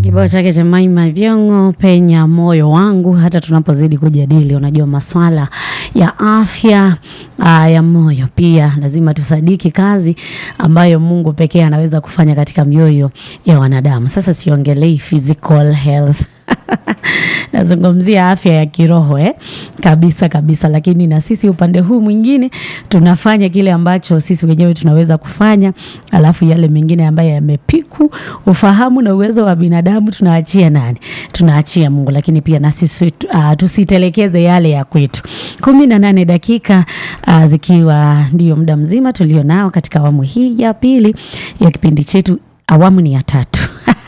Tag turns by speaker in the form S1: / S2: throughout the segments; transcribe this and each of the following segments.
S1: Kibao chake cha Maima Vyongo penya moyo wangu, hata tunapozidi kujadili, unajua maswala ya afya aa, ya moyo, pia lazima tusadiki kazi ambayo Mungu pekee anaweza kufanya katika mioyo ya wanadamu. Sasa siongelei physical health nazungumzia afya ya kiroho eh? kabisa kabisa, lakini na sisi upande huu mwingine tunafanya kile ambacho sisi wenyewe tunaweza kufanya, alafu yale mengine ambayo yamepiku ufahamu na uwezo wa binadamu tunaachia nani? Tunaachia Mungu, lakini pia na sisi uh, tusitelekeze yale ya kwetu. kumi na nane dakika uh, zikiwa ndio muda mzima tulio nao katika awamu hii ya pili ya kipindi chetu. Awamu ni ya tatu.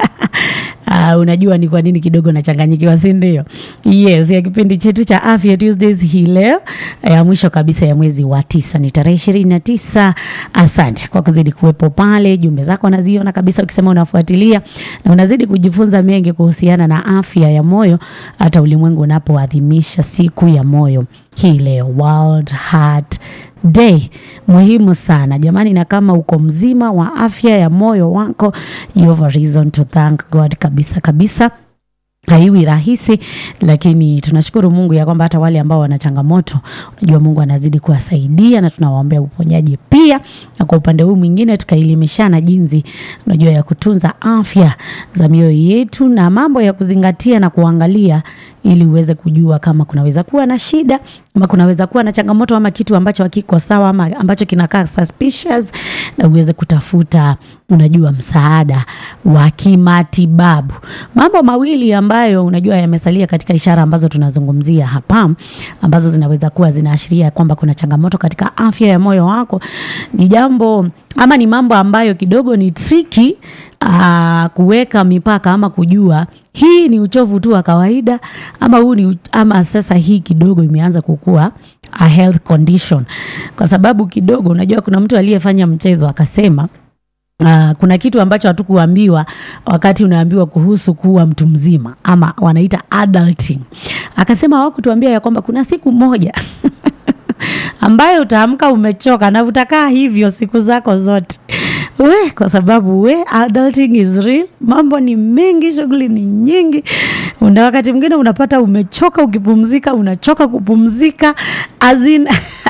S1: Uh, unajua ni kwa nini kidogo nachanganyikiwa, si ndio? Yes, ya kipindi chetu cha Afya Tuesdays hii leo ya mwisho kabisa ya mwezi wa tisa ni tarehe ishirini na tisa. Asante kwa kuzidi kuwepo pale, jumbe zako naziona kabisa, ukisema unafuatilia na unazidi kujifunza mengi kuhusiana na afya ya moyo, hata ulimwengu unapoadhimisha siku ya moyo hii leo, World Heart Day muhimu sana jamani, na kama uko mzima wa afya ya moyo wako, you have a reason to thank God kabisa kabisa. Haiwi rahisi, lakini tunashukuru Mungu ya kwamba hata wale ambao wana changamoto, unajua Mungu anazidi kuwasaidia na tunawaombea uponyaji pia, na kwa upande huu mwingine tukaelimishana jinsi unajua ya kutunza afya za mioyo yetu na mambo ya kuzingatia na kuangalia ili uweze kujua kama kunaweza kuwa na shida ama kunaweza kuwa na changamoto ama kitu ambacho hakiko sawa ama ambacho kinakaa suspicious, na uweze kutafuta unajua msaada wa kimatibabu. Mambo mawili ambayo unajua yamesalia katika ishara ambazo tunazungumzia hapa, ambazo zinaweza kuwa zinaashiria kwamba kuna changamoto katika afya ya moyo wako, ni jambo ama ni mambo ambayo kidogo ni tricky uh, kuweka mipaka ama kujua hii ni uchovu tu wa kawaida ama huu ni ama sasa hii kidogo imeanza kukua a health condition, kwa sababu kidogo unajua kuna mtu aliyefanya mchezo akasema Uh, kuna kitu ambacho hatukuambiwa wakati unaambiwa kuhusu kuwa mtu mzima ama wanaita adulting. Akasema hawakutuambia ya kwamba kuna siku moja ambayo utaamka umechoka na utakaa hivyo siku zako zote we, kwa sababu we adulting is real. Mambo ni mengi, shughuli ni nyingi, una wakati mwingine unapata umechoka, ukipumzika unachoka kupumzika azin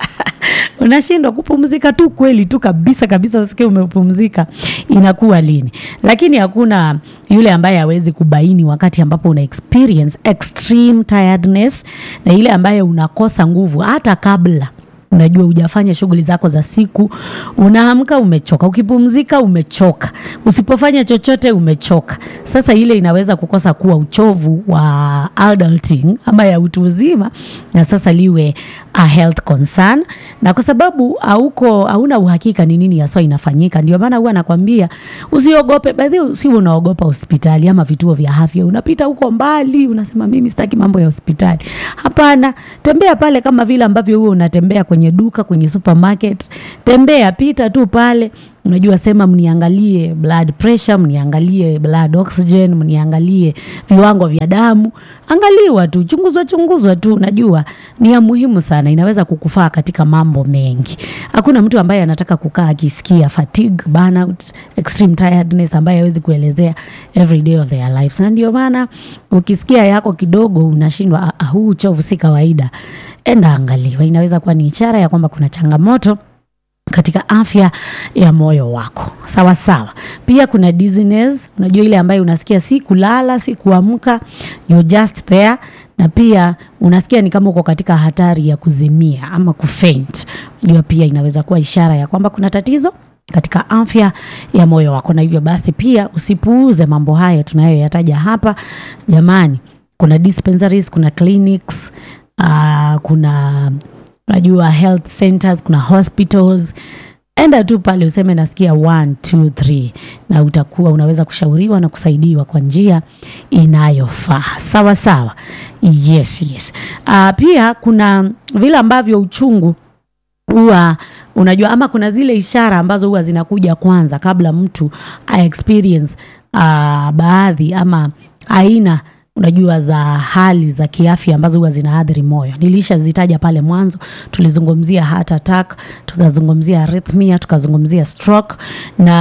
S1: unashindwa kupumzika tu kweli tu kabisa kabisa, usikie umepumzika inakuwa lini? Lakini hakuna yule ambaye hawezi kubaini wakati ambapo una experience extreme tiredness na ile ambayo unakosa nguvu hata kabla unajua hujafanya shughuli zako za siku, unaamka umechoka, ukipumzika umechoka, usipofanya chochote umechoka. Sasa ile inaweza kukosa kuwa uchovu wa adulting ama ya utu uzima, na sasa liwe a health concern, na kwa sababu hauko hauna uhakika ni nini hasa inafanyika, ndio maana huwa nakwambia usiogope. Baadhi si unaogopa hospitali ama vituo vya afya, unapita huko mbali, unasema mimi sitaki mambo ya hospitali. Hapana, tembea pale kama vile ambavyo huo unatembea kwenye duka, kwenye supermarket. Tembea, pita tu pale, unajua sema, mniangalie blood pressure, mniangalie blood oxygen, mniangalie viwango vya damu. Angaliwa tu, chunguzwa chunguzwa tu, unajua ni ya muhimu sana, inaweza kukufaa katika mambo mengi. Hakuna mtu ambaye anataka kukaa akisikia fatigue, burnout, extreme tiredness ambaye hawezi kuelezea every day of their lives, na ndio maana ukisikia yako kidogo unashindwa, ah, huu uchovu si kawaida, enda angaliwa. Inaweza kuwa ni ishara ya kwamba kuna changamoto katika afya ya moyo wako. Sawa sawa. Pia kuna dizziness, unajua ile ambayo unasikia si kulala, si kuamka, you're just there na pia unasikia ni kama uko katika hatari ya kuzimia ama kufaint. Unajua pia inaweza kuwa ishara ya kwamba kuna tatizo katika afya ya moyo wako, na hivyo basi pia usipuuze mambo haya tunayoyataja hapa. Jamani, kuna dispensaries, kuna clinics, uh, kuna unajua health centers, kuna hospitals. Enda tu pale useme nasikia one, two, three, na utakuwa unaweza kushauriwa na kusaidiwa kwa njia inayofaa. Sawa sawa, yes, yes. Uh, pia kuna vile ambavyo uchungu huwa unajua, ama kuna zile ishara ambazo huwa zinakuja kwanza kabla mtu a experience uh, baadhi ama aina unajua za hali za kiafya ambazo huwa zinaathiri moyo. Nilishazitaja pale mwanzo, tulizungumzia heart attack, tukazungumzia arrhythmia, tukazungumzia stroke na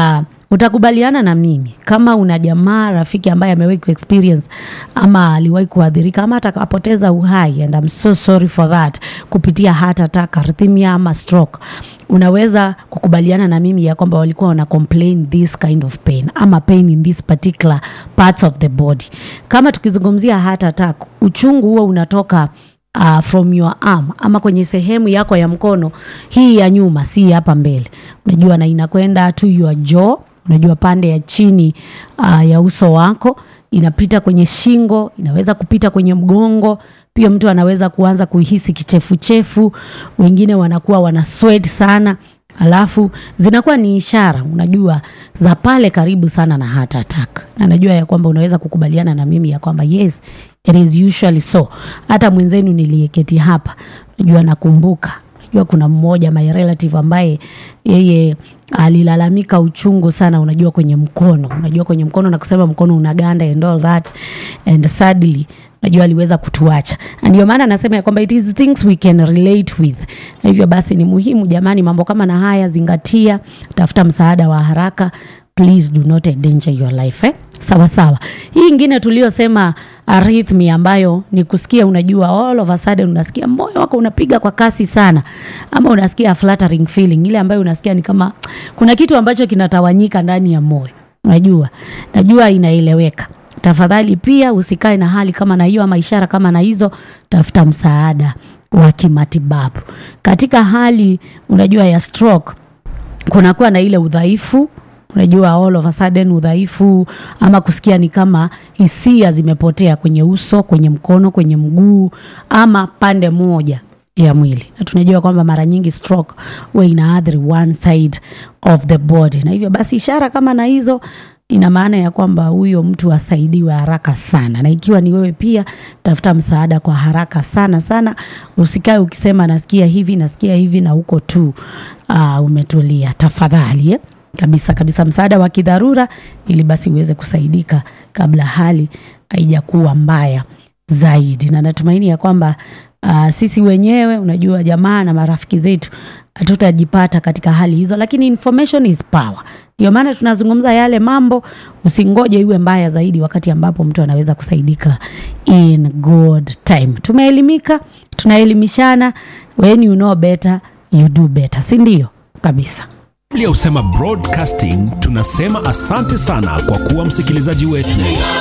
S1: utakubaliana na mimi kama una jamaa rafiki ambaye amewahi kuexperience ama aliwahi kuadhirika ama hata akapoteza uhai and I'm so sorry for that kupitia heart attack, arrhythmia ama stroke unaweza kukubaliana na mimi ya kwamba walikuwa wana complain this kind of pain ama pain in this particular parts of the body kama tukizungumzia heart attack uchungu huo unatoka uh, from your arm ama kwenye sehemu yako ya mkono hii ya nyuma si hapa mbele unajua na inakwenda to your jaw unajua pande ya chini uh, ya uso wako inapita kwenye shingo inaweza kupita kwenye mgongo pia mtu anaweza kuanza kuhisi kichefuchefu wengine wanakuwa wana sweat sana alafu zinakuwa ni ishara unajua za pale karibu sana na heart attack na najua ya kwamba unaweza kukubaliana na mimi ya kwamba yes it is usually so hata mwenzenu niliyeketi hapa najua nakumbuka najua kuna mmoja my relative ambaye yeye alilalamika uchungu sana unajua kwenye mkono unajua kwenye mkono na kusema mkono unaganda and all that and sadly najua aliweza kutuacha Na ndio maana nasema ya kwamba it is things we can relate with na hivyo basi ni muhimu jamani mambo kama na haya zingatia tafuta msaada wa haraka please do not endanger your life eh? sawa sawa hii ingine tuliyosema arrhythmia ambayo ni kusikia unajua all of a sudden unasikia moyo wako unapiga kwa kasi sana ama unasikia a fluttering feeling ile ambayo unasikia ni kama kuna kitu ambacho kinatawanyika ndani ya moyo unajua najua inaeleweka tafadhali pia usikae na hali kama na hiyo ama ishara kama na hizo tafuta msaada wa kimatibabu katika hali unajua ya stroke kunakuwa na ile udhaifu unajua all of a sudden udhaifu ama kusikia ni kama hisia zimepotea kwenye uso kwenye mkono kwenye mguu ama pande moja ya mwili na tunajua kwamba mara nyingi stroke huwa inaathiri one side of the body na hivyo basi ishara kama na hizo ina maana ya kwamba huyo mtu asaidiwe haraka sana na ikiwa ni wewe pia tafuta msaada kwa haraka sana sana usikae ukisema nasikia hivi nasikia hivi na huko tu uh, umetulia tafadhali eh? kabisa kabisa msaada wa kidharura ili basi uweze kusaidika kabla hali haijakuwa mbaya zaidi na natumaini ya kwamba uh, sisi wenyewe unajua jamaa na marafiki zetu hatutajipata katika hali hizo lakini information is power ndio maana tunazungumza yale mambo usingoje iwe mbaya zaidi wakati ambapo mtu anaweza kusaidika in good time tumeelimika tunaelimishana when you know better you do better si ndio kabisa
S2: ya usema broadcasting tunasema asante sana kwa kuwa msikilizaji wetu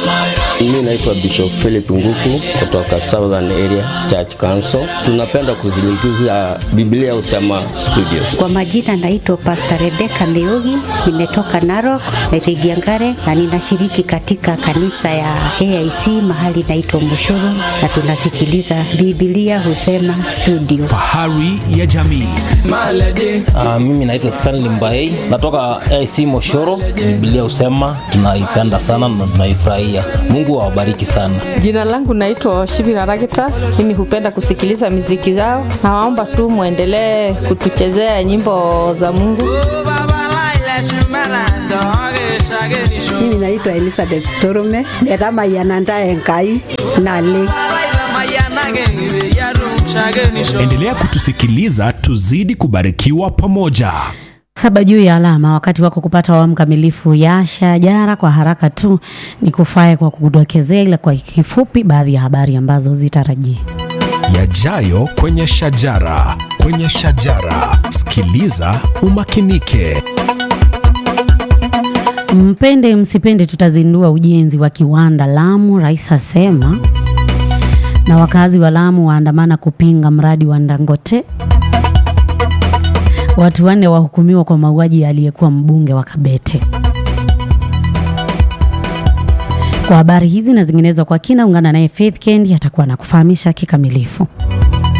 S3: Mimi naitwa Bishop Philip Nguku kutoka Southern Area Church Council. Tunapenda kuzingiza Biblia Usema Studio.
S4: Kwa majina naitwa Pastor Rebecca Meugi, nimetoka Narok, Rigiangare na ninashiriki katika kanisa ya AIC mahali naitwa Mushuru na tunasikiliza Biblia Husema Studio.
S2: fahari ya jamii
S5: Uh, mimi naitwa Stanley Mbaei natoka AC Moshoro. Biblia husema tunaipenda sana na tunaifurahia. Mungu awabariki sana.
S6: Jina langu naitwa Shibira Ragita. Mimi hupenda kusikiliza miziki zao. Nawaomba tu mwendelee kutuchezea nyimbo za Mungu.
S4: Mimi naitwa Elizabeth Torume, netamayananda enkai nale
S2: endelea kutusikiliza tuzidi kubarikiwa pamoja
S1: saba juu ya alama wakati wako kupata awamu kamilifu ya shajara kwa haraka tu ni kufae kwa kudokezea ila kwa kifupi baadhi ya habari ambazo zitarajia
S2: yajayo kwenye shajara kwenye shajara sikiliza umakinike
S1: mpende msipende tutazindua ujenzi wa kiwanda lamu rais asema na wakazi wa lamu waandamana kupinga mradi wa ndangote watu wanne wahukumiwa kwa mauaji ya aliyekuwa mbunge wa kabete kwa habari hizi na zinginezo kwa kina ungana naye faith kendi atakuwa na kufahamisha kikamilifu